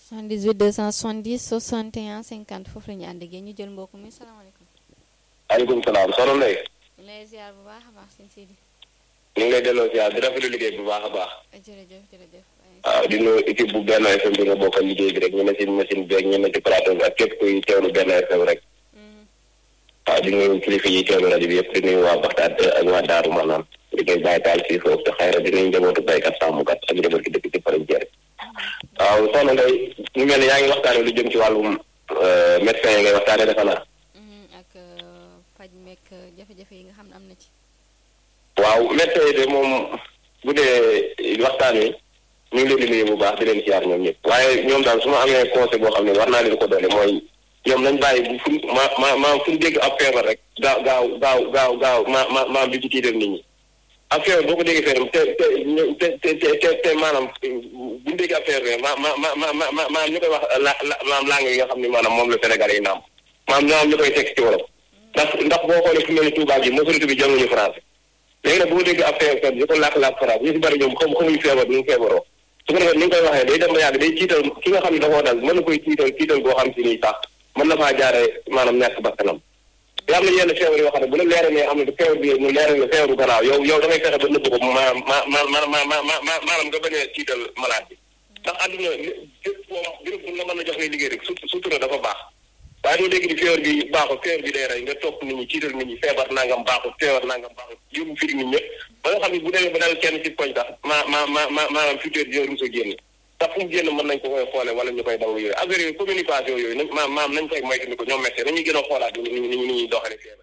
78 270 61 50 foofu la ñu ànd ak yéen ñu jël mbokk mi salaamaaleykum. aleykum salaam soxna Ndeye. ñu lay ziar bu baax a baax sëñ Sidi. ñu ngi lay delloo ziar di rafetlu liggéey bu baax a baax. jërëjëf jërëjëf. waaw di nuyu équipe bu benn FM bi nga bokkal liggéey bi rek ñu ne si machine bi ak ñu ne ci plateau bi ak képp kuy teewlu benn FM rek. waaw di nuyu kilifa yi teewlu rajo bi yëpp di nuyu waa Baxtaat ak waa Daaru maanaam di koy bàyyi taal si foofu te xayra di nuyu njabootu baykat sàmmkat ak njaboot gi dëkk ci frontière waaw soxna Ndeye mu mel ne yaa ngi waxtaane lu jëm ci wàllum médecin yi ngay waxtaane defe naa. ak faj meek jafe-jafe yi nga xam ne am na ci. waaw médecin yi de moom bu dee waxtaan wi ñu ngi leen di nuyu bu baax di leen siyaar ñoom ñëpp waaye ñoom daal su ma amee conseil boo xam ne war naa leen ko doole mooy ñoom nañ bàyyi bu fu ma ma ma fu ñu dégg ab feebar rek gaaw gaaw gaaw gaaw gaaw ma ma ma bi ci tiital nit ñi ab feebar boo ko déggee feebar te te te te te te maanaam bu ñu déggee ab feebar ma ma ma ma ma maanaam ñu koy wax la la maanaam langue yi nga xam ne maanaam moom la Sénégalais yi naam maanaam ñoo am ñu koy teg ci wolof ndax ndax boo xoolee fu mel ni Touba gi majorité bi jànguñu français léegi nag boo déggee ab feebar di ko làkk-làkk français ñu si bëri ñoom xam xamuñu feebar ñu ngi feebaroo su ko defee ni nga koy waxee day dem ba yàgg day tiital ki nga xam ne dafoo dal mën na koy tiital tiital boo xam si nii sax mën na faa jaare maanaam ñàkk bakkanam te am na yenn feebar yoo xam ne bu la leeree ne am na feebar bi mu leeree ne feebaru gannaaw yow yow da ngay fexe ba nëbb ko maanaam ma ma ma ma ma ma maanaam nga bañ a tiital malade bi ndax àdduna fépp moom béréb bu la mën a jox ngay liggéey rek surtout surtout dafa baax waaye doo dégg ni feebar bi baaxul feebar bi day rey nga topp nit ñi tiital nit ñi feebar nangam baaxul feebar nangam baaxul yóbbu firi nit ñëpp ba nga xam ne bu demee ba dal kenn ci koñ sax ma ma ma ma maanaam futur dina rus a génn ndax fu mu génn mën nañ ko koy xoole wala ñu koy daw yooyu affaire yooyu communication yooyu nañ maam maam nañ koy moytu ni ko ñoom médecin dañuy gën a xoolaat ni ñu ni ñuy doxale feebar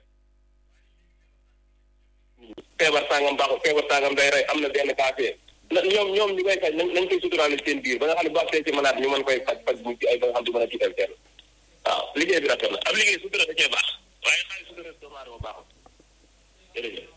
feebar sàngam baaxul feebar sàngam day rey am na benn kaafee na ñoom ñoom ñu koy faj nañ nañ koy suturaale seen biir ba nga xam ne bu agsee ci malade ñu mën koy faj faj bu ay ba nga xam du mën a tiital kenn waaw liggéey bi rafet na ab liggéey sutura da cee baax waaye xaalis sutura doomu aadama baaxul jërëjëf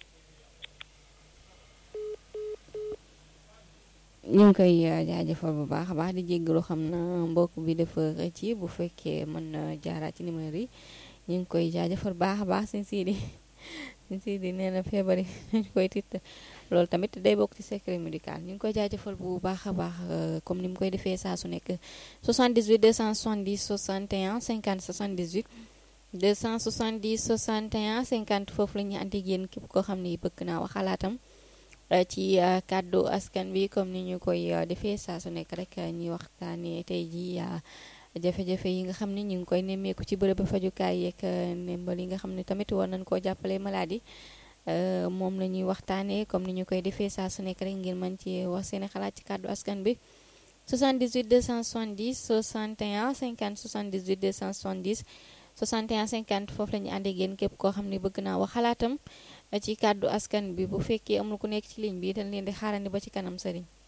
ñu ngi koy jaajëfal bu baax a baax di jéggalu xam na mbokk bi dafa ci bu fekkee mën na jaaraat ci numéro yi ñu ngi koy jaajëfal baax a baax sëñ Sidi sëñ Sidi nee na feebar yi dañ koy tiit loolu tamit day bokk ci secret médical ñu ngi koy jaajëfal bu baax a baax comme ni mu koy defee saa su nekk 78 270 61 50 78 270 61 50 foofu la ñuy andi yéen képp koo xam ne bëgg naa wax xalaatam ci kàddu askan bi comme ni ñu koy defee saa su nekk rek ñuy waxtaanee tey jii jafe-jafe yi nga xam ne ñu ngi koy nemmeeku ci bërëb fajukaay yeeg ndimbal yi nga xam ne tamit war nañ koo jàppale maladie moom la ñuy waxtaanee comme ni ñu koy defee saa su nekk rek ngeen mën ci wax seen xalaat ci kàddu askan bi 78 270 61 50 78 270 61 50 foofu la ñu ànd ak yéen képp koo xam ne bëgg naa wax xalaatam ci kàddu askan bi bu fekkee amul ku nekk ci ligne bi dañ leen di xaarandi ba ci kanam sëriñ